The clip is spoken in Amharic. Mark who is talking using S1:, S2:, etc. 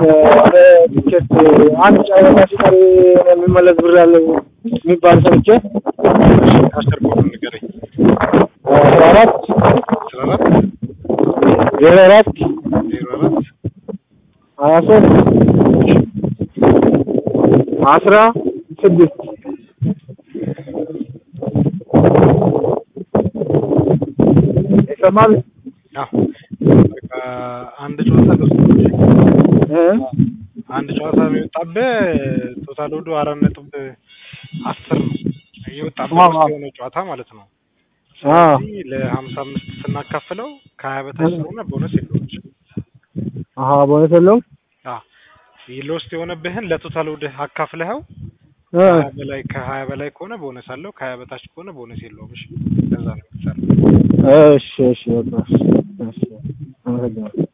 S1: ቲኬት አንድ ጨዋታ ሲቀር የሚመለስ ብር አለ የሚባል ሰምቼ
S2: አስር ኮዱን ንገረኝ።
S1: አስራ አራት
S2: አስራ አራት
S1: ዜሮ አራት
S2: ዜሮ አራት
S1: ሀያ ሶስት አስራ ስድስት ይሰማል
S2: አዎ በቃ አንድ ጨዋታ ገብቶ
S1: እ
S2: አንድ ጨዋታ የሚወጣብህ ቶታል ወዱ አራት ነጥብ አስር ነው የወጣብህ
S1: አዎ፣ አዎ።
S2: የሆነ ጨዋታ ማለት ነው።
S1: አዎ
S2: ስለዚህ ለሀምሳ አምስት ስናካፍለው ከሀያ በታች ስለሆነ ቦነስ የለውም።
S1: አሀ በእውነት የለውም
S2: ሎስት የሆነብህን ለቶታል ወድህ አካፍለኸው
S1: እ
S2: ከሀያ በላይ ከሀያ በላይ ከሆነ ቦነስ አለው። ከሀያ በታች ከሆነ ቦነስ የለውም። እሺ ከዛ ነው የሚሰራው።
S1: እሺ እሺ በቃ እሺ አመሰግናለሁ